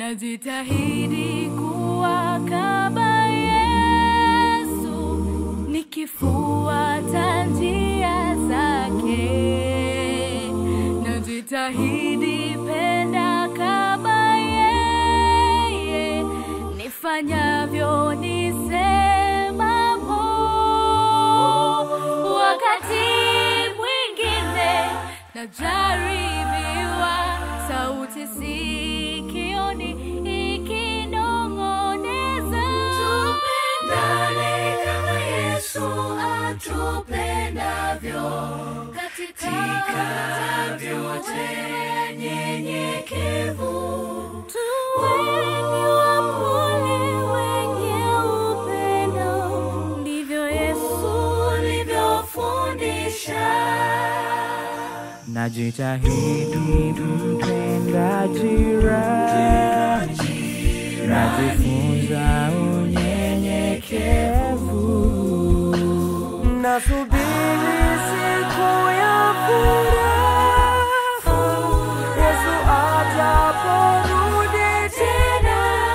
Najitahidi kuwa kama Yesu, nikifuata njia zake. Najitahidi penda kama yeye, nifanyavyo nisemamo. Wakati mwingine najaribiwa, sauti sikioni ikinong'oneza, Tupendane kama Yesu atupendavyo, katika vyote nyenyekevu. Tuweni wapole wenye upendo, ndivyo Yesu Ulivyofundisha Najitahidi mpenda jirani, najifunza unyenyekevu, nasubiri siku ya furaha, Yesu ataporudi tena.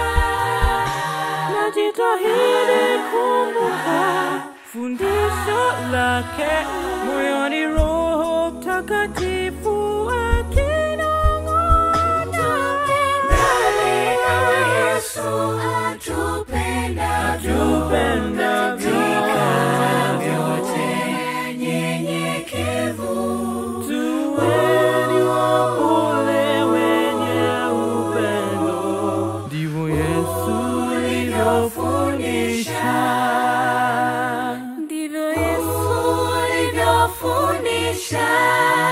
Najitahidi kumbuka fundisho lake moyoni, Roho Mtakatifu akinong'ona. Tupendane kama Yesu atupendavyo, katika vyote nyenyekevu. Tuweni wapole wenye upendo, ndivyo Yesu alivyofundisha. ndivyo Yesu ulivyofundisha